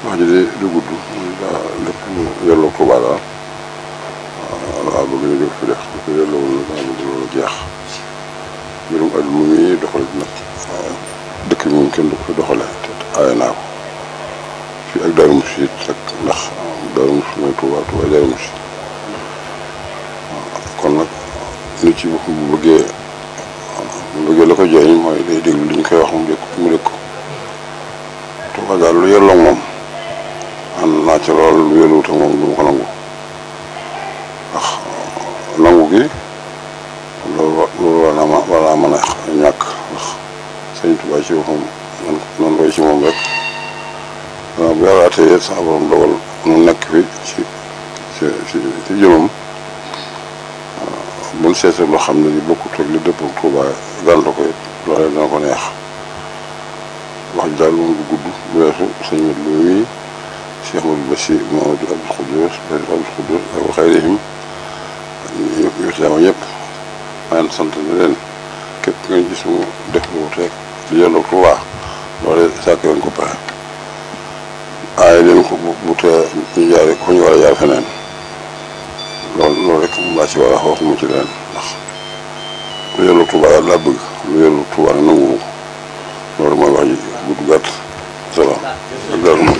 wax ji de du gudd daa lépp lu yelloo Tuubaa daal waaw bëgg ñu def fi def lu ko yelloowul daa bëgg loolu jeex mbirum àdduna mi doxal nag dëkk bi moom kenn du ko fi doxale te aaye naa ko fii ak Daaru Muxti it rek ndax Daaru Muxti mooy Tuubaa Tuubaa Daaru Muxti kon nag nit ci boppam bu bëggee bu bëggee la ko jëriñ mooy day déglu li ñu koy wax mu dégg mu dégg ko Tuubaa daal lu yelloo moom ànd naa ci lool lu yelluwut ak moom du ma ko nangu ndax nangu gi loolu loolu war naa ma war naa mën a ñàkk ndax sëñ Tuubaa ci boppam nan nan roy ci moom rek waaw bu yàlla atee sax borom dogal nu nekk fi ci ci ci ci jëmam buñ seetee loo xam ne li bokkut ak li dëpp ak Tuubaa gànta ko it loolee dana ko neex wax ji daal moom du gudd bu weesu sëñ mat lu muy Cheikh Amadou Bachir Mamadou Abdou Khoudous Abdou Khoudous ak xayrihim yu ci dama ñëpp maa ngi sant ne leen képp nga gis mu def lu wuteeg li yelloo Tuubaa loolee sàkk leen ko pexe aaye leen ko bu bu tee ñu jaare ko ñu war a jaar feneen loolu loolu rek moom laa ci war a wax waxuma ci leen ndax lu yelloo Tuubaa daal laa bëgg lu yelloo Tuubaa ne nangu ko loolu mooy wax ji gudd gàtt salaam ak daal